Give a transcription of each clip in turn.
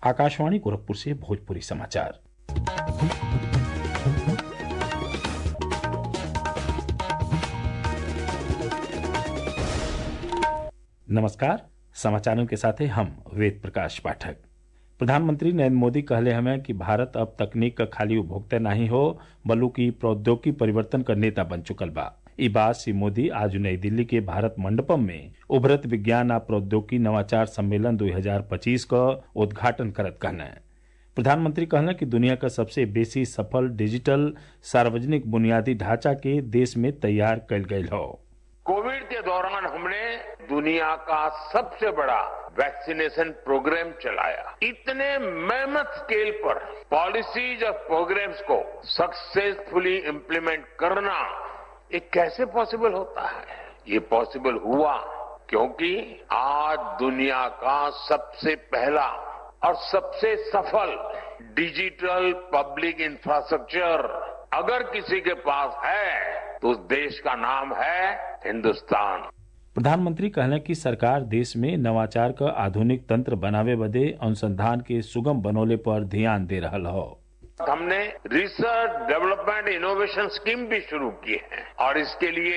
आकाशवाणी गोरखपुर से भोजपुरी समाचार नमस्कार समाचारों के साथ हम वेद प्रकाश पाठक प्रधानमंत्री नरेंद्र मोदी कहले हमें कि भारत अब तकनीक का खाली उपभोक्ता नहीं हो बल्कि प्रौद्योगिकी परिवर्तन का नेता बन चुकल बा ई बात श्री मोदी आज नई दिल्ली के भारत मंडपम में उभरत विज्ञान आ प्रौद्योगिकी नवाचार सम्मेलन 2025 का उद्घाटन करत कहना प्रधानमंत्री कहना कि दुनिया का सबसे बेसी सफल डिजिटल सार्वजनिक बुनियादी ढांचा के देश में तैयार कल गयल हो कोविड के दौरान हमने दुनिया का सबसे बड़ा वैक्सीनेशन प्रोग्राम चलाया इतने मेहनत स्केल पर पॉलिसीज और प्रोग्राम्स को सक्सेसफुली इम्प्लीमेंट करना ये कैसे पॉसिबल होता है ये पॉसिबल हुआ क्योंकि आज दुनिया का सबसे पहला और सबसे सफल डिजिटल पब्लिक इंफ्रास्ट्रक्चर अगर किसी के पास है तो उस देश का नाम है हिंदुस्तान प्रधानमंत्री कहले कि सरकार देश में नवाचार का आधुनिक तंत्र बनावे बदे अनुसंधान के सुगम बनोले पर ध्यान दे रहा हो हमने रिसर्च डेवलपमेंट इनोवेशन स्कीम भी शुरू की है और इसके लिए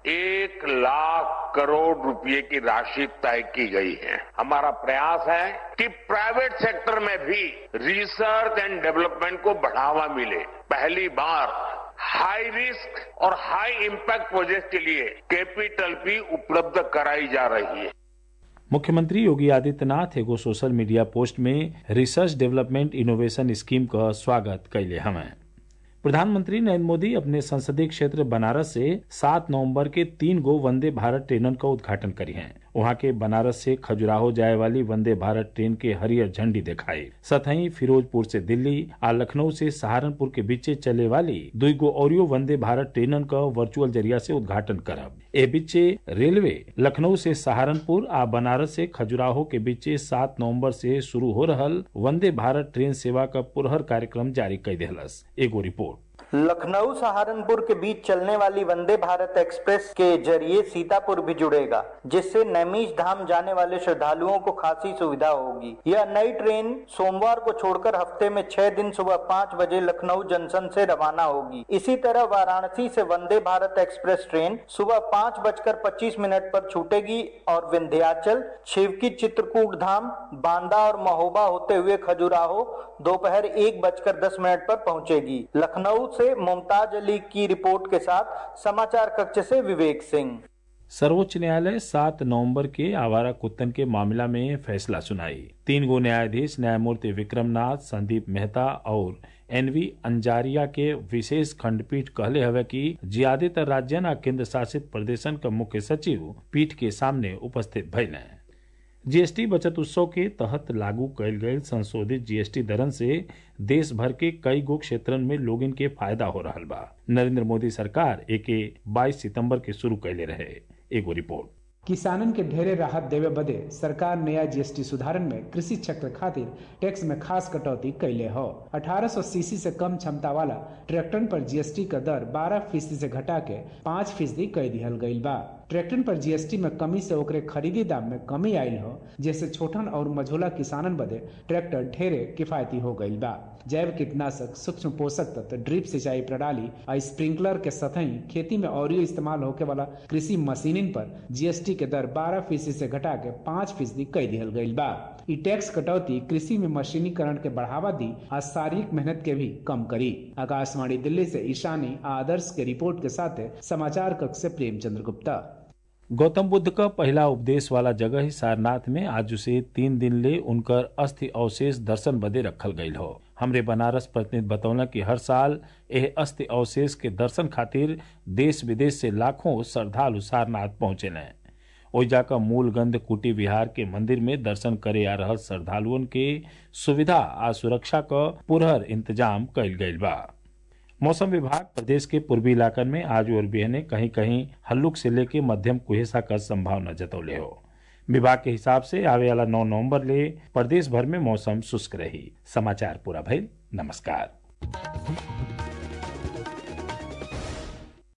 एक लाख करोड़ रुपए की राशि तय की गई है हमारा प्रयास है कि प्राइवेट सेक्टर में भी रिसर्च एंड डेवलपमेंट को बढ़ावा मिले पहली बार हाई रिस्क और हाई इम्पैक्ट प्रोजेक्ट के लिए कैपिटल भी उपलब्ध कराई जा रही है मुख्यमंत्री योगी आदित्यनाथ एगो सोशल मीडिया पोस्ट में रिसर्च डेवलपमेंट इनोवेशन स्कीम का स्वागत कैले हमें प्रधानमंत्री नरेंद्र मोदी अपने संसदीय क्षेत्र बनारस से 7 नवंबर के तीन गो वंदे भारत ट्रेनन का उद्घाटन करी हैं वहां के बनारस से खजुराहो जाए वाली वंदे भारत ट्रेन के हरियर झंडी दिखाई सतही फिरोजपुर से दिल्ली आ लखनऊ से सहारनपुर के बीचे चले वाली दुई गो औरियो वंदे भारत ट्रेनन का वर्चुअल जरिया से उद्घाटन करब ए बीचे रेलवे लखनऊ से सहारनपुर आ बनारस से खजुराहो के बीचे सात नवम्बर से शुरू हो रहल वंदे भारत ट्रेन सेवा का पुरहर कार्यक्रम जारी कर दिलस एगो रिपोर्ट लखनऊ सहारनपुर के बीच चलने वाली वंदे भारत एक्सप्रेस के जरिए सीतापुर भी जुड़ेगा जिससे नैमिष धाम जाने वाले श्रद्धालुओं को खासी सुविधा होगी यह नई ट्रेन सोमवार को छोड़कर हफ्ते में छह दिन सुबह पाँच बजे लखनऊ जंक्शन से रवाना होगी इसी तरह वाराणसी से वंदे भारत एक्सप्रेस ट्रेन सुबह पाँच बजकर पच्चीस मिनट पर छूटेगी और विंध्याचल शिवकी चित्रकूट धाम बांदा और महोबा होते हुए खजुराहो दोपहर एक बजकर दस मिनट पर पहुंचेगी लखनऊ से मुमताज अली की रिपोर्ट के साथ समाचार कक्ष से विवेक सिंह सर्वोच्च न्यायालय सात नवंबर के आवारा कुत्तन के मामला में फैसला सुनाई तीन गो न्यायाधीश न्यायमूर्ति विक्रमनाथ संदीप मेहता और एनवी अंजारिया के विशेष खंडपीठ कहले हवे कि ज्यादातर राज्यन आ केंद्र शासित प्रदेशन का मुख्य सचिव पीठ के सामने उपस्थित भैले जीएसटी बचत उत्सव के तहत लागू कैल गये संशोधित जीएसटी दरन से देश भर के कई गो क्षेत्रन में लोगन के फायदा हो रहा बा नरेंद्र मोदी सरकार एके 22 सितंबर के शुरू कैले रहे एगो रिपोर्ट किसानन के ढेरे राहत देवे बदे सरकार नया जीएसटी सुधारन में कृषि चक्र खातिर टैक्स में खास कटौती कैले हो 1800 सीसी से कम क्षमता वाला ट्रैक्टर पर जीएसटी का दर 12 फीसदी से घटा के 5 फीसदी कर दिहल गईल बा ट्रैक्टर पर जीएसटी में कमी से ओकरे खरीदी दाम में कमी आयल हो जैसे छोटन और मझोला किसानन बदे ट्रैक्टर ढेरे किफायती हो गईल बा जैव कीटनाशक सूक्ष्म पोषक तत्व ड्रिप सिंचाई प्रणाली और स्प्रिंकलर के सतही खेती में और इस्तेमाल होके वाला कृषि मशीनिन पर जीएसटी के दर 12 फीसदी से घटा के 5 फीसदी कर दिहल गईल बा ई टैक्स कटौती कृषि में मशीनीकरण के बढ़ावा दी और शारीरिक मेहनत के भी कम करी आकाशवाणी दिल्ली से ईशानी आदर्श के रिपोर्ट के साथ समाचार कक्ष से प्रेमचंद्र गुप्ता गौतम बुद्ध का पहला उपदेश वाला जगह ही सारनाथ में आज से तीन दिन ले उनकर अस्थि अवशेष दर्शन बदे रखल गईल हो हमरे बनारस प्रतिनिधि बतौला कि हर साल यह अस्थि अवशेष के दर्शन खातिर देश विदेश से लाखों श्रद्धालु सारनाथ पहुंचे ओइजा का मूलगंध कुटी विहार के मंदिर में दर्शन करे आ रहल श्रद्धालुअन के सुविधा आ सुरक्षा का पुरहर इंतजाम कईल गईल बा मौसम विभाग प्रदेश के पूर्वी इलाकन में आज और बिहने कहीं कहीं हल्लुक से लेके मध्यम कुहेसा का संभावना जतौले हो विभाग के हिसाब से आवे वाला 9 नवंबर ले प्रदेश भर में मौसम शुष्क रही समाचार पूरा भइल नमस्कार